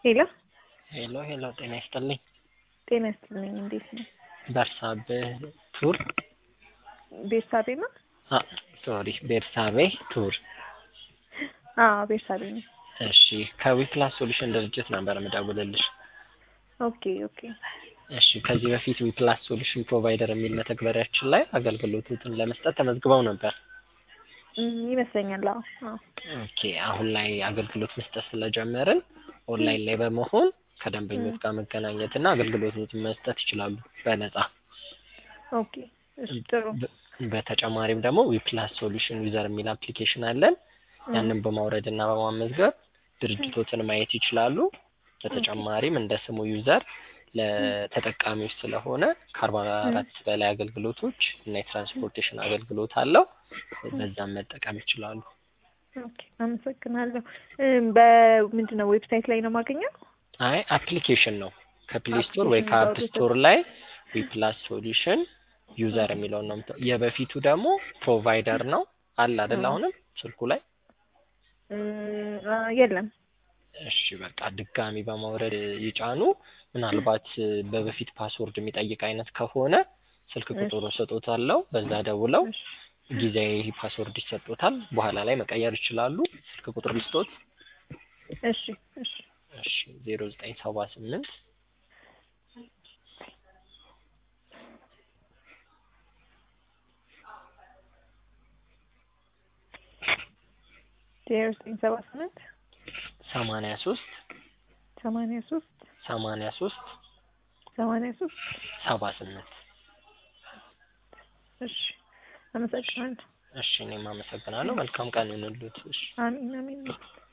ሄሎ ሄሎ ሄሎ፣ ጤና ይስጥልኝ። ጤና ይስጥልኝ። እንዴት ነው? በርሳቤህ ቱር ቤርሳቤ ነው? ሶሪ፣ ቤርሳቤ ቱር። አዎ ቤርሳቤ ነው። እሺ፣ ከዊፕላስ ሶሉሽን ድርጅት ነበር የምደውልልሽ። ኦኬ ኦኬ። እሺ፣ ከዚህ በፊት ዊፕላስ ሶሉሽን ፕሮቫይደር የሚል መተግበሪያችን ላይ አገልግሎቱን ለመስጠት ተመዝግበው ነበር። እም፣ ይመስለኛል። አዎ አዎ። ኦኬ፣ አሁን ላይ አገልግሎት መስጠት ስለጀመርን ኦንላይን ላይ በመሆን ከደንበኞች ጋር መገናኘት እና አገልግሎቱን መስጠት ይችላሉ በነጻ። ኦኬ እሺ፣ ጥሩ። በ- በተጨማሪም ደግሞ ዊፕላስ ሶሉሽን ዩዘር የሚል አፕሊኬሽን አለን። ያንን በማውረድ እና በማመዝገብ ድርጅቶትን ማየት ይችላሉ። በተጨማሪም እንደ ስሙ ዩዘር ለተጠቃሚዎች ስለሆነ ከአርባ አራት በላይ አገልግሎቶች እና የትራንስፖርቴሽን አገልግሎት አለው። በዛም መጠቀም ይችላሉ። ኦኬ አመሰግናለሁ። እም፣ በምንድን ነው ዌብሳይት ላይ ነው የማገኘው? አይ አፕሊኬሽን ነው ከፕሌይ ስቶር ወይ አፕሊኬሽን ከአፕ አውርደን- ስቶር ላይ ዊፕላስ ሶሉሽን ዩዘር የሚለውን ነው የምታ- የበፊቱ ደግሞ ፕሮቫይደር ነው አለ አይደል? እ። አሁንም ስልኩ ላይ እም፣ አ፣ የለም። እሺ በቃ ድጋሚ በማውረድ ይጫኑ። ምናልባት በበፊት ፓስወርድ የሚጠይቅ አይነት ከሆነ ስልክ እሺ። ቁጥሩ ሰጦታለሁ። በዛ ደውለው እሺ ጊዜያዊ ፓስወርድ ይሰጡታል። በኋላ ላይ መቀየር ይችላሉ። ስልክ ቁጥር ልስጦት። እሺ እሺ እሺ ዜሮ ዘጠኝ ሰባ ስምንት ዜሮ ዘጠኝ ሰባ ስምንት ሰማንያ ሶስት ሰማንያ ሶስት ሰማንያ ሶስት ሰማንያ ሶስት ሰባ ስምንት እሺ አመሰግናለሁ። እሺ እኔም አመሰግናለሁ። መልካም ቀን ይሁንልዎት። እሺ አሚን አሚን።